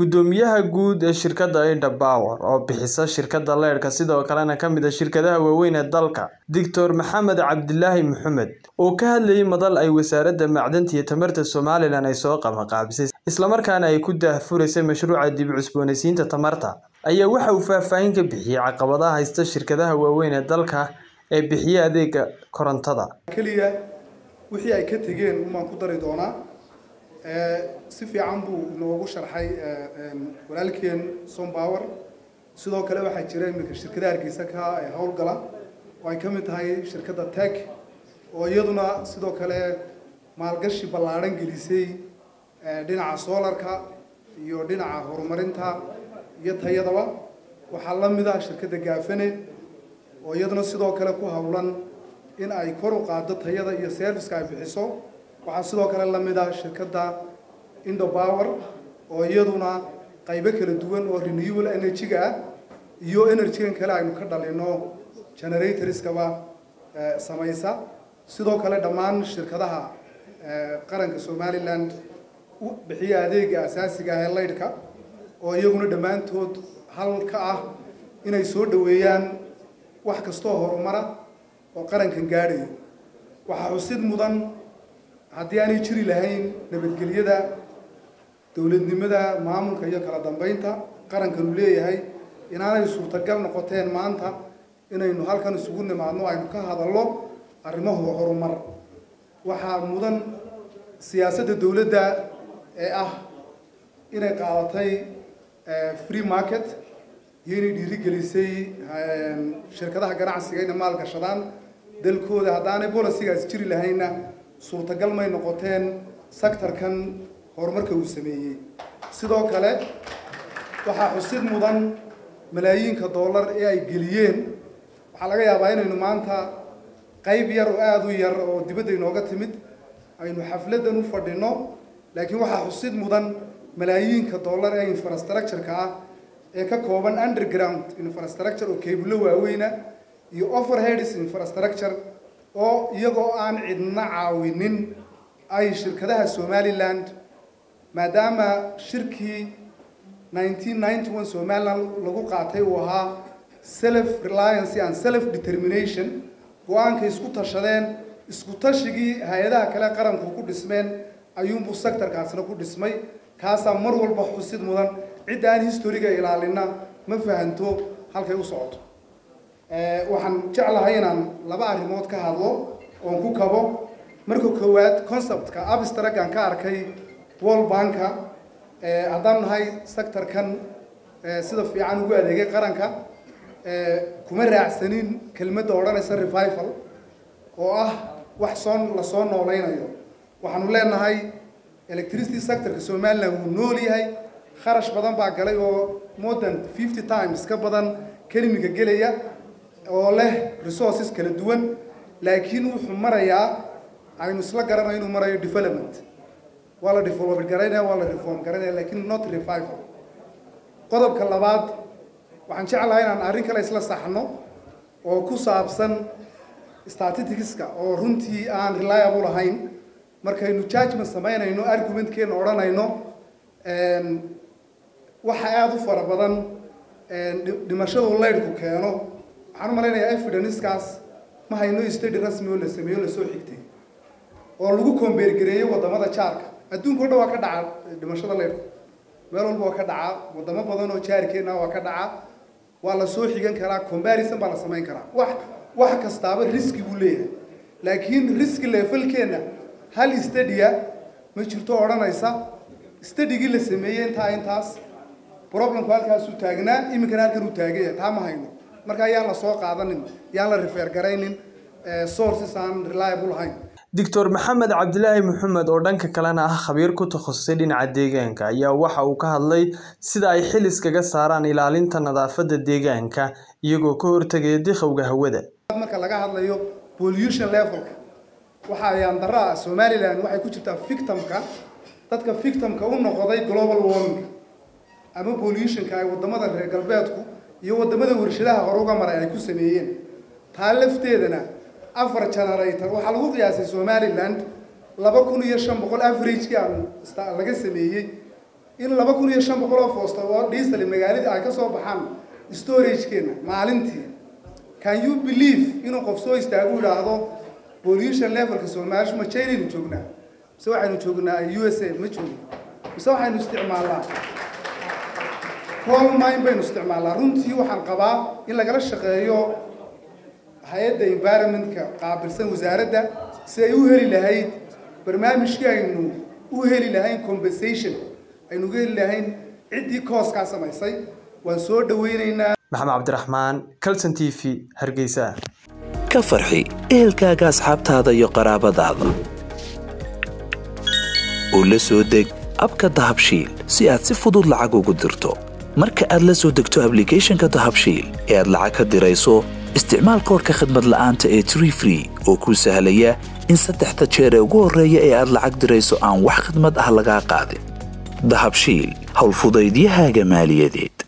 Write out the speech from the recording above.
Guddoomiyaha guud ee shirkadda Eda Power, oo bixisa shirkadda leydhka sidoo kalena ka mid ah shirkadaha waaweyn ee dalka, Dr. Maxamed Cabdilaahi Maxamed, oo ka hadlayay madal ay Wasaaradda Macdanta iyo Tamarta Somalilan ay soo qabanqaabisay isla markaana ay ku daahfuraysay mashruuca dib u cusboonaysiinta tamarta, ayaa waxa uu faahfaahin ka bixiyay caqabadaha haysta shirkadaha waaweyn ee dalka ee bixiya adeegga korontada. keliya wixii ay ka tegeen umaan ku dari doonaa si fiican buu inoogu sharxay walaalkeen sompower sidoo kale waxaa jira iminka shirkadaha hargeysa ka ee howlgala oo ay ka mid tahay shirkadda tech oo iyaduna sidoo kale maalgashi ballaadhan gelisay dhinaca solarka iyo dhinaca horumarinta iyo tayadaba waxaa la mid ah shirkadda gaafane oo iyaduna sidoo kale ku howlan in ay kor u qaaddo tayada iyo serviceka ay bixiso waxaa sidoo kale la mid ah shirkadda indopower oo iyaduna qaybo kala duwan oo renewable energy-ga ah iyo energy-gan kale aynu ka dhalino generatorskaba samaysa sidoo kale dhammaan shirkadaha qaranka somaliland u bixiya adeega asaasiga ah ee leydhka oo iyaguna dhammaantood hal ka ah inay soo dhoweeyaan wax kastoo horumara oo qarankan gaadhayo waxaa xusid mudan haddii aanay jiri lahayn nabadgelyada dowladnimada maamulka iyo kala dambeynta qarankanu leeyahay inaanay suurtagal noqoteen maanta inaynu halkan isugu nimaadno aynu ka hadallo arrimahu horumar waxaa mudan siyaasadda dowladda ee ah inay qaadatay free market iyo inay dhiirigelisay shirkadaha ganacsiga inay maalgashadaan dalkooda haddaanay bolicigaas jiri lahaynna suurtagal may noqoteen sectorkan horumarka uu sameeyey sidoo kale waxaa xusid mudan malaayiinka dollar ee ay geliyeen waxaa laga yaabaa inaynu maanta qayb yar oo aada u yar oo dibadda inooga timid aynu xafladdan u fadhino laakiin waxaa xusid mudan malaayiinka dollar ee infrastructure-ka ah ee ka kooban underground infrastructure oo keebullo waaweyna iyo overheads infrastructure oo iyagoo aan cidna caawinin ay shirkadaha somaliland maadaama shirkii nineteen ninety one somaliland lagu qaatay uu ahaa self reliance and self determination go-aankay isku tashadeen isku tashigii hay-adaha kale qaranku ku dhismeen ayuunbuu sectorkaasna ku dhismay kaasaa mar walba xusid mudan cidda aan historiga ilaalina ma fahanto halkay u socoto waxaan jeclahay inaan laba arrimood ka hadlo oon ku kabo marka koowaad conceptka abstragan ka arkay world banka haddaan nahay sectorkan sida fiican ugu adeegay qaranka kuma raacsanin kelmadda odhanaysa revival oo ah wax soo lasoo nooleynayo waxaanu leenahay electricity sectorka somaliland wuu nool yahay kharash badan baa galay oo more than fifty times ka badan kelimiga gelaya oo leh resources kala duwan laakiin wuxuu marayaa aynu isla garanayo inuu marayo development waa la develop garaynaya waa la reform garaynaya lakiin not revival qodobka labaad waxaan jeclahay inaan arrin kale isla saxno oo ku saabsan statisticska oo runtii aan reliable ahayn markaynu judgment samaynayno argumentkeena odhanayno waxa aada u fara badan dhimashadu leydhku keeno waxaan u malaynayaa evidenceskaas ma hayno study rasmi oo la sameeyo lasoo xigtay oo lagu kombeergareeyey wadamada jaarka adduunka o dhan waa ka dhaca dhimashada leydhku meel walba waa ka dhaca wadamo badan oo jaarkeena waa ka dhaca waa la soo xigan karaa comparison baa la samayn karaa wax wax kastaaba riski buu leeyahay laakiin riski levelkeena hal stadia ma jirto odhanaysa stadigii la sameeyey intaa intaas problemku halkaasuu taagnaa iminkana halkan uu taaganya taa ma hayno marka yaan la soo qaadanin yaan la refer garaynin sources aan reliable ahayn Dr. Maxamed Cabdilaahi Maxamed oo dhanka kalena ah khabiir ku takhasusay dhinaca deegaanka ayaa waxa uu ka hadlay sida ay xil iskaga saaraan ilaalinta nadaafadda deegaanka iyagoo ka hortagaya dikhowga hawada. marka laga hadlayo pollution levelka waxa ayaan daraa somaliland waxay ku jirtaa victimka dadka victimka u noqday global warming ama pollutionka ay wadamada reer galbeedku iyo wadamada warshadaha hore uga maray ay ku sameeyeen taa lafteedana afar generator waxaa lagu qiyaasay somaliland laba kun iyo shan boqol averagekii aan laga sameeyey in laba kun iyo shan boqol oo foosto oo diesel magaaladii ay ka soo baxaan storage-keena maalintii can you believe inuu qof soo istaagu idhaahdo pollution levelka soomaaliya ma chinaynu joognaa mise waxaynu joognaa u s a ma joogno mise waxaynu isticmaalnaa coal mine baynu isticmaalnaa runtii waxaan qabaa in lagala shaqeeyo hay-adda environmentka qaabilsan wasaaradda si ay u heli lahayd barnaamijkii aynu u heli lahayn compensation aynu uga heli lahayn ciddii kooskaa samaysay waan soo dhaweyneynaa maxamed cabdiraxmaan calson t v hargeysa ka farxi ehelkaaga asxaabtaada iyo qaraabadaada oo la soo deg abka dahabshiil si aad si fudud lacag ugu dirto marka aad la soo degto ablicathonka dahabshiil ee aad lacag ka dirayso isticmaal koorka khadmad la'aanta ee tree free oo kuu sahlaya in saddexda jeer ee ugu horreeya ee aad lacag dirayso aan wax khadmad ah lagaa qaadin dahabshiil howlfudaydiyahaaga maaliyadeed